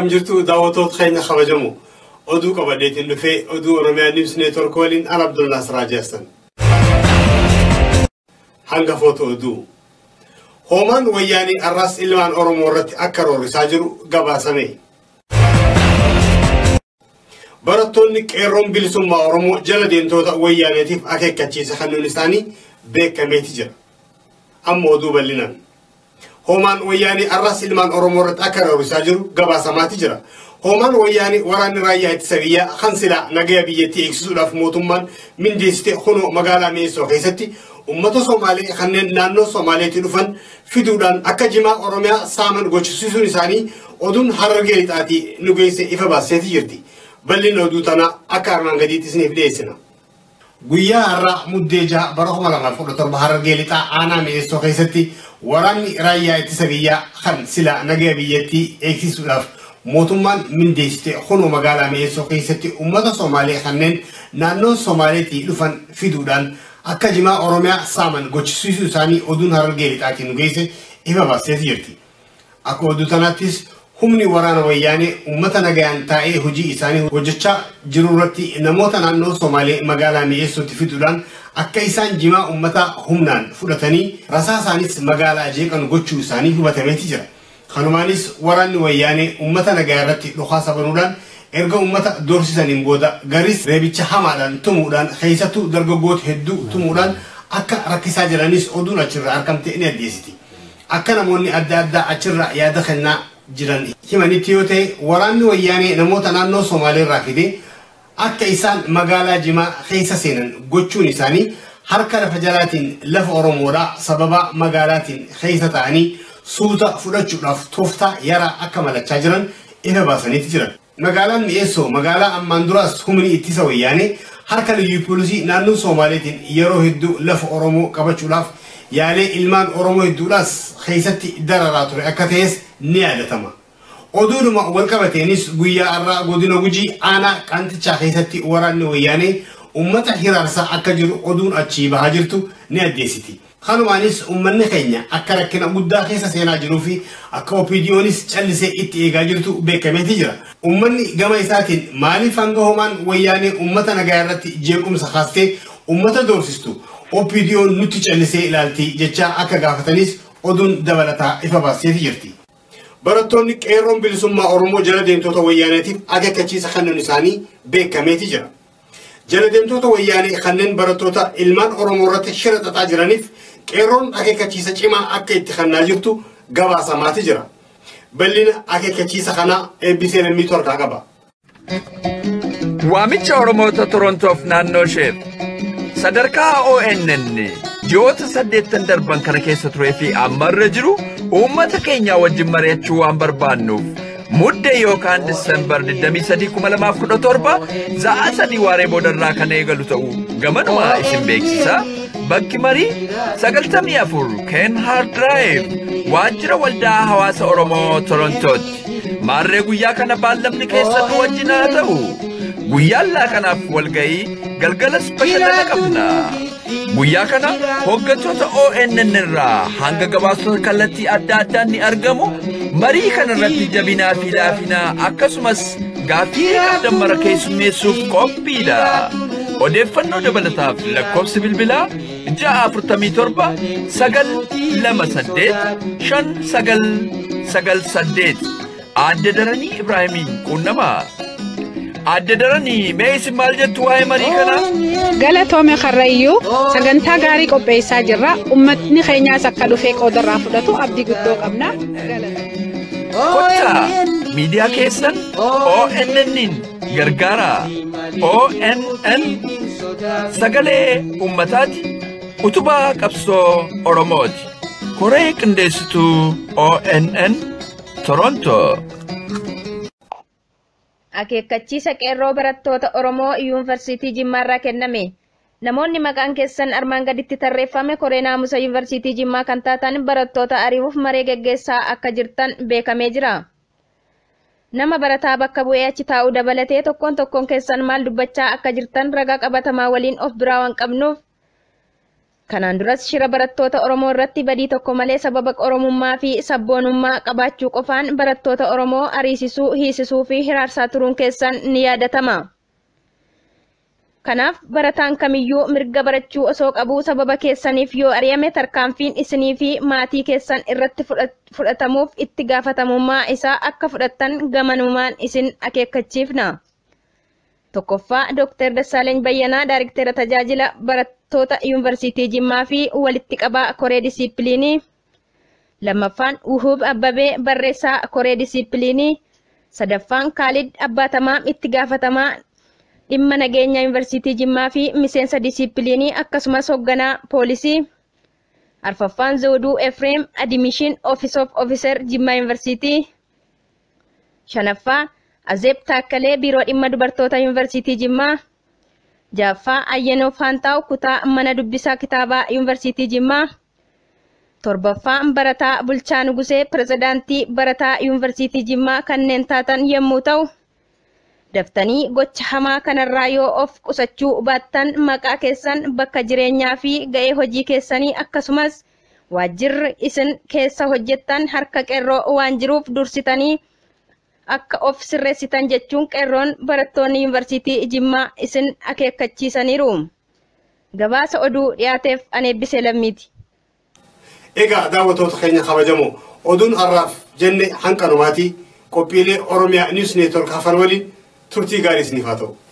akkam jirtu daawwattoota keenya kabajamu oduu qabadeetiin dhufee oduu oromiyaa niws neetwork waliin al abdullaa siraa jeessan. Hangafoota oduu. Hoomaan wayyaanii arraas ilmaan Oromoo irratti akka roorrisaa jiru gabaasame. Barattoonni qeerroon bilisummaa Oromoo jala deemtoota wayyaaneetiif akeekkachiisa kennuun isaanii beekameeti jira. Amma oduu bal'inaan. Hoomaan wayyaanii arraas ilmaan Oromoo irratti akka roorrisaa jiru gabaasamaati jira. Hoomaan wayyaanii waraanni raayyaa ittisa biyyaa kan silaa nagaya biyyattii eegsisuudhaaf mootummaan mindeessite kunoo magaalaa Mi'eessoo keessatti uummata Somaalee kanneen naannoo Somaaleetii dhufan fiduudhaan akka jimaa Oromiyaa saaman gochisiisuun isaanii oduun harargee lixaatii nu geesse ifa baaseeti jirti. Bal'inni oduu tanaa akka armaan gadiitti isiniif dhiyeessina. Guyyaa har'aa muddee jaha bara kuma lamaaf kudha torba harargee lixaa aanaa mi'eessoo keessatti waraanni raayyaa ittisa biyyaa kan sila nagaya biyyattii eegsisuudhaaf mootummaan mindeessite kunoo magaalaa mi'eessoo keessatti uummata Somaalee kanneen naannoo Somaaleetii dhufan fiduudhaan akka jimaa Oromiyaa saaman gochisiisuu isaanii oduun harargee lixaatiin nu geesse ifa baaseeti jirti. Akka oduu tanaattis humni waraana wayyaanee uummata nagayaan taa'ee hojii isaanii hojjechaa jiru irratti namoota naannoo Somaalee magaalaa mi'eessootti fiduudhaan akka isaan jimaa uummataa humnaan fudhatanii rasaa isaanis magaalaa jeeqan gochuu isaanii hubatameeti jira. Kanumaanis waraanni wayyaanee uummata nagayaa irratti dhukaasa banuudhaan erga uummata doorsisaniin booda garis reebicha hamaadhaan tumuudhaan keessattuu dargaggoota hedduu tumuudhaan akka rakkisaa jiranis oduun achirraa argamte ni addeessiti. Akka namoonni adda addaa achirraa yaada kennaa jiran himanitti yoo ta'e waraanni wayyaanee namoota naannoo Somaalee irraa fide akka isaan magaalaa jimaa keessa seenan gochuun isaanii harka lafa jalaatiin lafa Oromoodhaa sababa magaalaatiin keessa ta'anii suuta fudhachuudhaaf tooftaa yaraa akka malachaa jiran ifa baasaniiti jiran. Magaalaan mi'eessoo magaalaa ammaan duraas humni ittisa wayyaanee harka liyyuu poolisii naannoo Somaaleetiin yeroo hedduu lafa Oromoo qabachuudhaaf yaalee ilmaan Oromoo hedduudhaas keessatti dararaa ture akka ta'es ni yaadatama. Oduudhuma walqabateenis guyyaa har'aa godina gujii aanaa qaantichaa keessatti waraanni wayyaanee uummata hiraarsaa akka jiru oduun achii bahaa jirtu ni addeessiti. Kanumaanis uummanni keenya akka rakkina guddaa keessa seenaa jiruu fi akka OPDOnis callisee itti eegaa jirtu beekameeti jira. Uummanni gama isaatiin maaliif hanga homaan wayyaanee uummata nagaa irratti jeequmsa kaastee uummata doorsistu OPDO'n nutti callisee ilaalti jechaa akka gaafatanis oduun dabalataa ifa baaseeti jirti. Barattoonni qeerroon bilisummaa Oromoo jala deemtoota wayyaaneetiif akeekkachiisa kennuun isaanii beekameeti jira. Jala deemtoota wayyaanee kanneen barattoota ilmaan Oromoo irratti shira xaxaa jiraniif qeerroon akeekkachiisa cimaa akka itti kennaa jirtu gabaasamaati jira. Bal'ina akeekkachiisa kanaa eebbisee lammii torkaa qaba. Waamicha Oromoota Torontoof naannoo isheef sadarkaa ONN ji'oota saddeettan darban kana keessa turee fi ammarra jiru uummata keenya wajjin mari'achuu waan barbaannuuf muddee yookaan disembar 23,2017 za'a sadii waaree boodarraa kan eegalu ta'uu gamanuma isin beeksisa bakki marii 94 ken hard drive waajjira waldaa hawaasa oromoo torontootti maarree guyyaa kana baallamni keessan nu wajjin haa ta'u guyyaan laaqanaaf walga'ii galgalas bashannana qabna. Guyyaa kana hooggantoota ONN irraa hanga gabaasota kallattii adda addaan ni argamu. Marii kana irratti jabinaa fi laafinaa akkasumas gaaffii dammara keessummeessuuf qophiidha. Odeeffannoo dabalataaf lakkoofsi bilbilaa ja'a afurtamii torba sagal lama saddeet shan sagal sagal saddeet aadde daranii Ibraahimiin quunnamaa. Aadde daranii mee isin maal jettu waa'ee marii kanaa? Galatoome Karrayyuu sagantaa gaarii qopheessaa jirra. Uummatni keenyaas akka dhufee qoodarraa fudhatu abdii guddoo qabna. Kottaa miidiyaa keessan ONN'n gargaara. ONN sagalee uummataati. Utubaa qabsoo Oromooti. Koree qindeessituu ONN Torontoo. Akeekkachiisa qeerroo barattoota Oromoo yuunivarsiitii Jimmaarraa kenname. Namoonni maqaan keessan armaan gaditti tarreeffame koree naamusa yuunivarsiitii Jimmaa kan taatan barattoota ari'uuf maree geggeessaa akka jirtan beekamee jira. Nama barataa bakka bu'ee achi taa'uu dabalatee tokkoon tokkoon keessan maal dubbachaa akka jirtan ragaa qabatamaa waliin of biraa waan qabnuuf Kanaan duras shira barattoota Oromoo irratti badii tokko malee sababa Oromummaa fi sabboonummaa qabaachuu qofaan barattoota Oromoo ariisisuu, hiisisuu fi hiraarsaa turuun keessan ni yaadatama. Kanaaf barataan kamiyyuu mirga barachuu osoo qabuu sababa keessaniif yoo ari'ame tarkaanfiin isinii fi maatii keessan irratti fudhatamuuf itti gaafatamummaa isaa akka fudhattan gamanumaan isin akeekkachiifna. Tokkoffaa Dr. Dassaaleny Bayyanaa Daariktera tajaajila barattoota Yuunivarsiitii Jimmaa fi walitti qabaa Koree Disiipiliinii. Lammaffaan Wuhub Abbabee barreessaa Koree Disiipiliinii. Sadaffaan Kaalid Abbaatamaa itti gaafatamaa dhimma nageenya Yuunivarsiitii Jimmaa fi miseensa disiipiliinii akkasumas hoogganaa poolisii. Arfaffaan Zawuduu Efreem Adimishin Office of Officer Jimmaa Yuunivarsiitii. Shanaffaa Azeeb Taakkalee Biiroo Dhimma Dubartoota Yuunivarsiitii Jimmaa. Jaaffaa Ayyenoo Faantaa'u Kutaa Mana Dubbisaa Kitaabaa Yuunivarsiitii Jimmaa. Torbaffaan Barataa Bulchaa Nugusee Pirezidaantii Barataa Yuunivarsiitii Jimmaa kanneen taatan yommuu ta'u, daftanii gocha hamaa kanarraa yoo of qusachuu baattan maqaa keessan bakka jireenyaa fi ga'ee hojii keessanii akkasumas waajjirri isin keessa hojjettan harka qeerroo waan jiruuf dursitanii akka of sirreessitan jechuun qeerroon barattoonni yuunivarsiitii Jimmaa isin akeekkachiisaniiru. Gabaasa oduu dhiyaateef an eebbisee lammiiti. Egaa daawwattoota keenya kabajamoo oduun har'aaf jenne hanqanumaati qophiilee Oromiyaa Niws Neetwork hafan waliin turtii gaarii isiniif haa ta'u.